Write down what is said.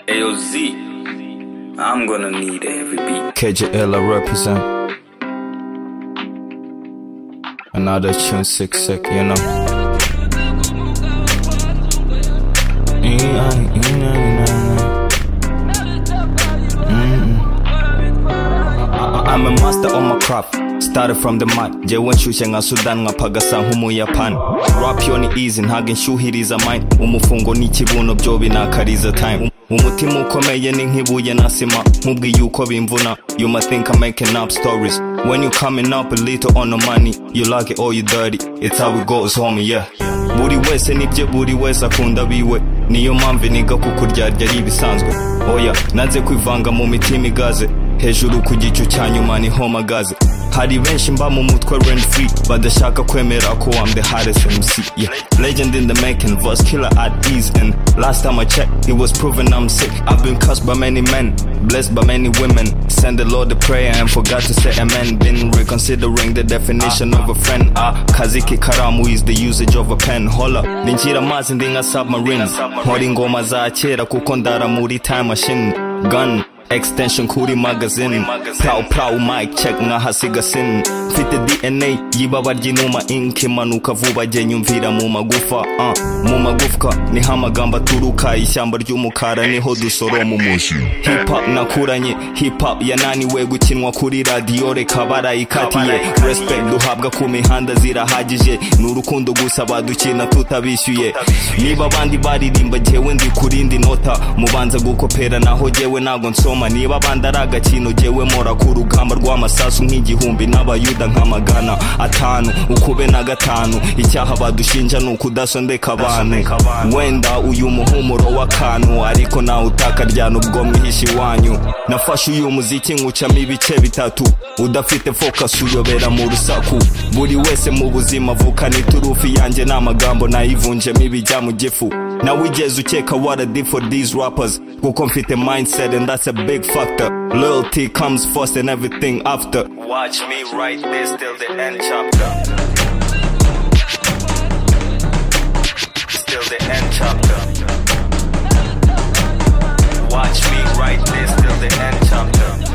AOZ. I'm gonna need every beat. KJL I represent. Another tune sick sick, you know. E-I, E-I, I- I'm a master on my craft. Started from the mat. Je wen shushe nga Sudan nga pagasa humu Japan. Rap yo ni easy ntago inshyuhiriza mine. Umufungo ni ikibuno byo binakariza time. Um- Umutima ukomeye ni nk'ibuye na sima Mubwiye yuko bimvuna You must think I'm making up stories When you coming up a little on the money You like it or you dirty It's how it goes homie yeah Buri wese nibye buri wese akunda biwe Niyo mpamvu niga kukuryarya ari ibisanzwe Oya nanze kwivanga mu mitima igaze hejuru ku gicu cya nyuma niho mpagaze hari benshi mba mu mutwe rent free badashaka kwemera ko I'm the hardest MC yeah. legend in the making verse killer at ease and last time I checked it was proven I'm sick I've been cursed by many men blessed by many women send the Lord a prayer and forgot to say amen been reconsidering the definition of a friend ah kaziki karamu is the usage of a pen hola ndinjira amazi ndi nka submarines nkora ingoma za kera kuko ndara muri time machine gun Extension kuri magazine Prow prow mic check nkahasiga sin Mfite DNA y'ibaba ry'inuma ink imanuka vuba jye nyumvira mu magufa uh, Mu magufwa niho amagambo aturuka Ishyamba ry'umukara niho dusoroma umushyi Hip hop nakuranye Hip hop yananiwe gukinwa kuri radiyo reka barayikatiye Respect duhabwa ku mihanda zirahagije Ni urukundo gusa badukina tutabishyuye Niba abandi baririmba jyewe ndi kurindi nota Mubanza gukopera naho jyewe ntago nsoma Niba abandi ari agakino jyewe mora ku rugamba rw'amasasu nk'igihumbi N'abayuda nka magana atanu Ukube na gatanu Icyaha badushinja ni ukudasondeka abantu Wenda uyu muhumuro w'akantu Ariko nawe utakaryana ubwo mwihishe iwanyu Nafashe uyu muziki nywucamo ibice bitatu Udafite focus uyobera mu rusaku Buri wese mu buzima avukana iturufi yanjye n'amagambo nayivunjemo ibijya mu gifu Now we just check out what I did for these rappers. Go confit the mindset, and that's a big factor. Loyalty comes first and everything after. Watch me write this till the end chapter. Till the end chapter. Watch me write this till the end chapter.